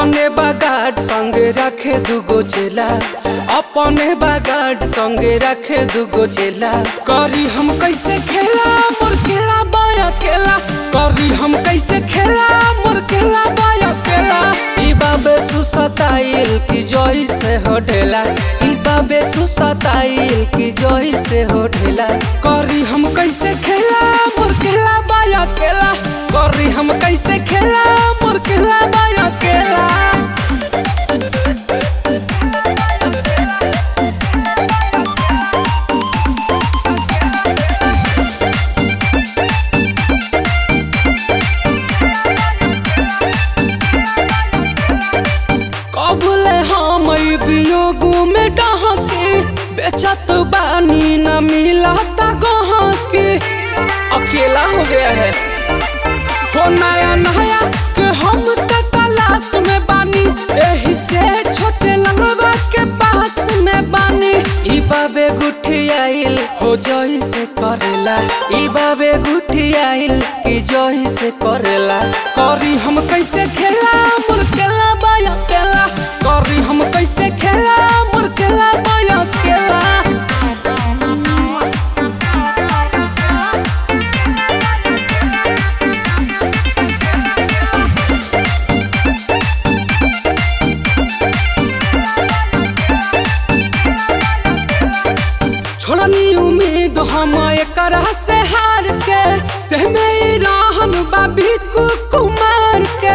अपने बागाट संगे रखे दुगो चेला अपने बागाट संगे रखे दुगो चेला करी हम कैसे खेला मोर खेला बाया केला करी हम कैसे खेला मोर खेला बाया केला ई बाबे सुसताइल की जोई से होठेला ई बाबे सुसताइल की जोई से होठेला करी हम कैसे खेला मोर खेला बाया केला करी हम कैसे खेला मोर खेला बाया केला कबले हम ई वियोगू में डहके बेचत बानी न मिलता गहके अकेला हो गया है हो नया नया के हम त तलाश में बानी एही से छोटे लंगवा के पास में बानी ई बाबे गुठी आइल हो जोई से करेला ई बाबे गुठी आइल की जोई से करेला करी हम कैसे खेला मुरकेला बाया केला करी हम कैसे खेला मुरकेला बाया केला छोड़नी उम्मीद हम एकरा से हार के सहमे रहन बाबी कुमार के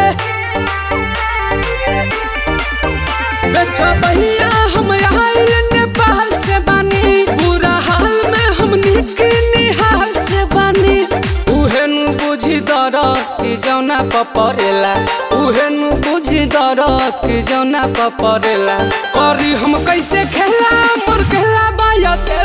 बेचा भैया हम आइल नेपाल से बानी बुरा हाल में हम निक निहाल से बानी उहे नु बुझी दरद की जौना पपरेला उहे नु बुझी दरद की जौना पपरेला करी हम कैसे खेला मोर खेला बाया के